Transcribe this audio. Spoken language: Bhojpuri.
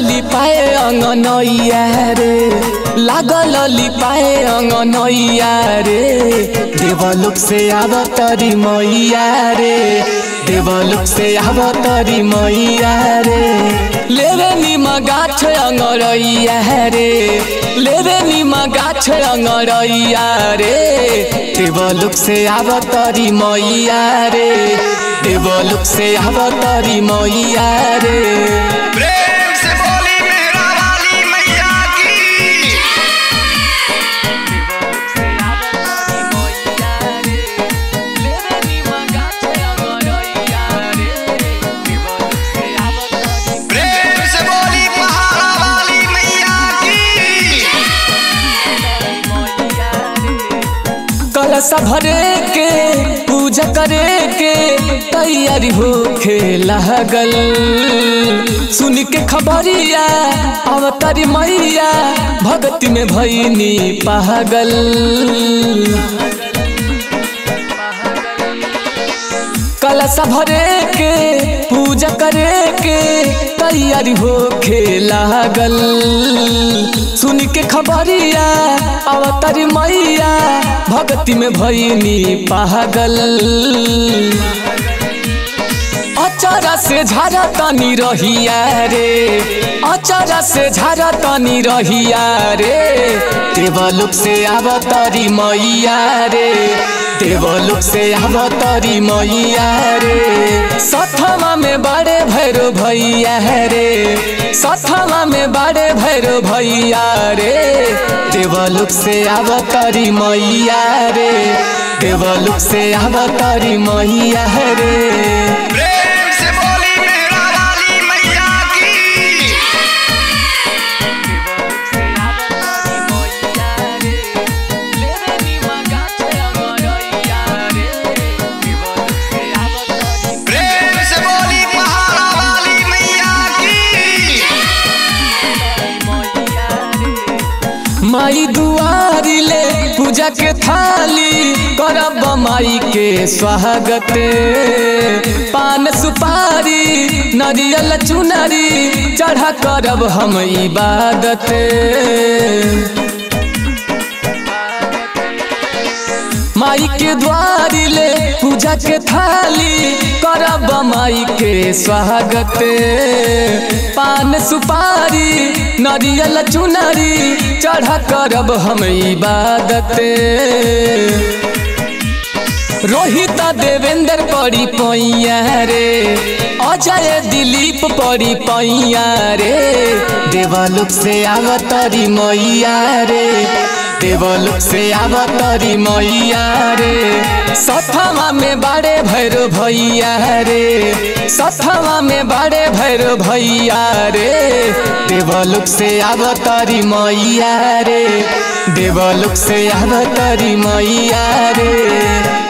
लिपाए अंगनैया रे लागल लिपाए अंगनैया रे देवलोक से आवतरी मैया रे देवलोक से आवतरी मैया रे लेवे निमा गाछ अंगरैया रे लेवे निमा गाछ अंगरैया रे देवलोक से आवतरी मैया रे देवलोक से आवतरी मैया रे प्रेम से बोली मेहरा वाली मैया की प्रेम से बोली पहाड़ा वाली मैया की कलश भरे के पूजा करे के तैयारी होखे लागल सुन के खबरिया अवतारी मैया भक्ति में भैनी पागल कलश भरे के पूजा करे के तैयारी होखे लागल सुन के खबरिया अवतारी मैया भक्ति में भैनी पागल अचारा से झारा तनी रहिया रे अचारा से झारा तनी रहिया रे देवलोक से आवतरी मैया रे देवलोक से आवतरी मैया रे सथमा में बड़े भैरो भैया रे सथमा में बड़े भैरो भैया रे देवलोक से आवतरी मैया रे देवलोक से आवतरी मैया रे प्रेम से बोली मेहरा वाली मैया की प्रेम से बोली पहाड़ा वाली मैया की माई दुआरी ले पूजा के थाली करब माई के स्वागत पान सुपारी नरियल चुनरी चढ़ा करब हम इबादत माई के द्वारी ले पूजा के थाली करब माई के स्वागत पान सुपारी नरियल चुनरी चढ़ा करब हम इबादत रोहित देवेंद्र पड़ी पैया रे अजय दिलीप पड़ी पैया रे देवलोक से आवतरी मैया रे देवलोक से आवतरी मैया रे सथवा में बड़े भैरो भैया रे सथवा में बड़े भैरो भैया रे देवलोक से आवतरी मैया रे देवलोक से आवतरी मैया रे